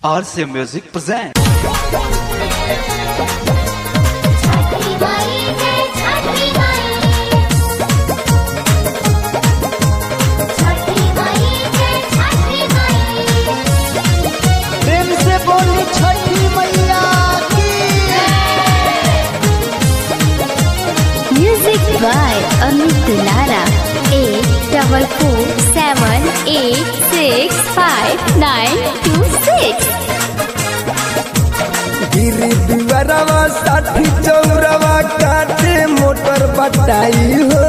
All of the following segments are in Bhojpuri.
RC Music presents. छठी माई जय छठी माई छठी माई जय छठी माई प्रेम से बोली छठी मैया की Music by Amit Lara. Eight double four seven eight six five nine two six. गिरी दुआरवा साठी चौरवा काटे मोटर बटाई हो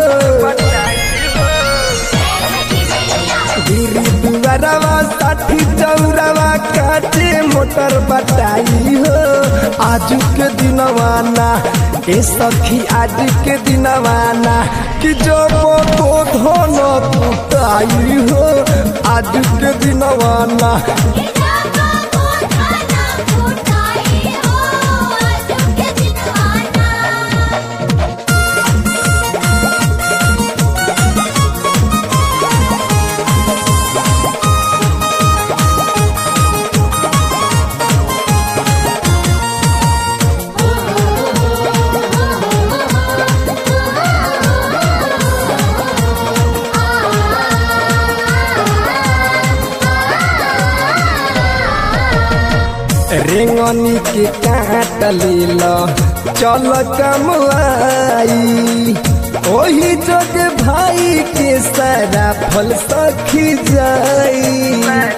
गिरी दुआरवा साठी चौरवा काटे मोटर बटाई हो आज के दिनवाना ए सखी आज के दिनवाना कि जो को धन कुटाई हो आज के दिनवाना जाको को खाना फुटाई हो आज के दिनवाना रेंगनी के काट लील चल कमवाई ओही जग भाई के सारा फल सखी जाई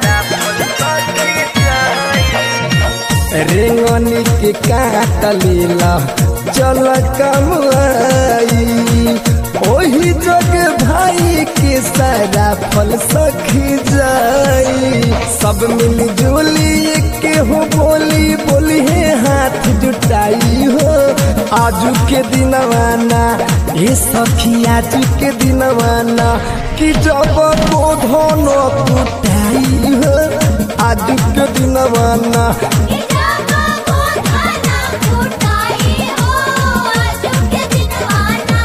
रेंगनी के काट लील चल कमवाई ओही जग भाई के सारा फल सखी जाई सब मिल जुली के हो बोली बोली है हाथ जुटाई हो आजू के दिनवाना ये सखी आजू के दिनवाना कि जब को धन कुटाई हो आजू के दिनवाना जाको को खाना फुटाई हो आज के दिनवाना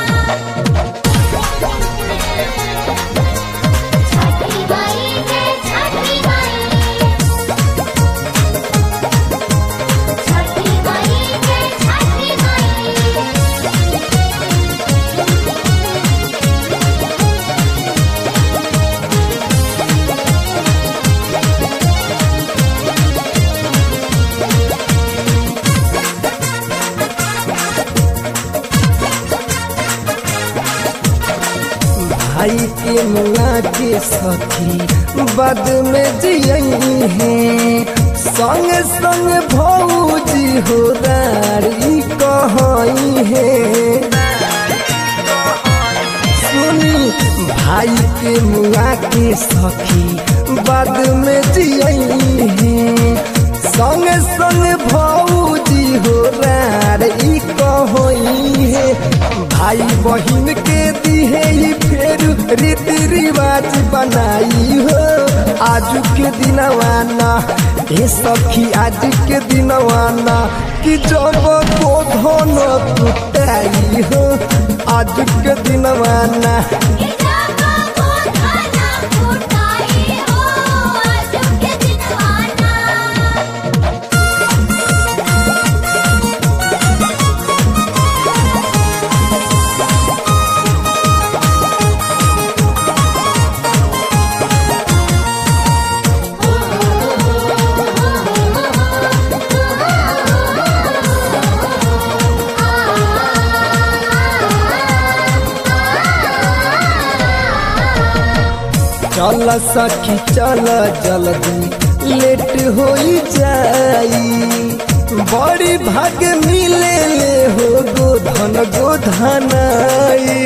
छठी माई जय छठी माई छठी माई जय छठी माई भाई के मुआ के सखी बद में जियई है संग संग भौजी हो दारी कहई है सुनी भाई के मुआ के सखी बद में जियई है संग संग भौजी हो रारी कहई है भाई बहिन के दिहे ही फेर रीति रिवाज बनाई हो आज के दिनवाना ए सखी आज के दिनवाना कि जब को धन कुटाई हो आज के दिनवाना जाको को खाना फुटाई हो आज के दिनवाना चल सखी चल जल्दी लेट हो जाई बड़ी भाग मिले ले हो गोधन गोधनाई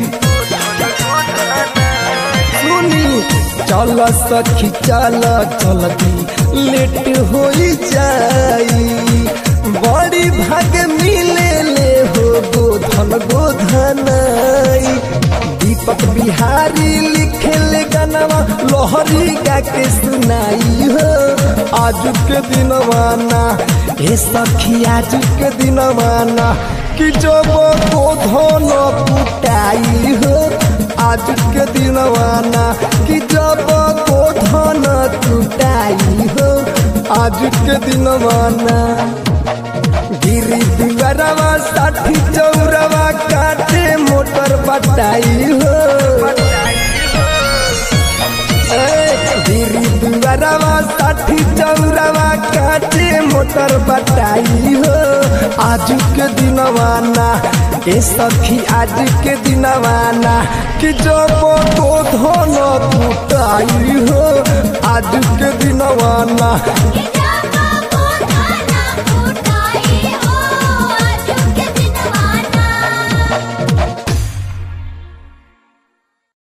सुनी चल सखी चल जल्दी लेट हो जाई बड़ी भाग मिले ले हो गोधन गोधनाई दीपक बिहारी लिखे ले गानवा लोहरी गा के सुनाई हो आज के दिनवाना ए सखी आज के दिनवाना कि जब को धन कुटाई हो आज के दिनवाना कि जब को धन टूटाई हो आज के दिनवाना गिरी दुआरवा साठी चौरवा काटे मोटर बटाई हो गिरी दुआरवा साठी चौरवा काटे मोटर बटाई हो आज के दिनवाना ए सखी आज के दिनवाना कि जब को धन टूटाई हो आज के दिनवाना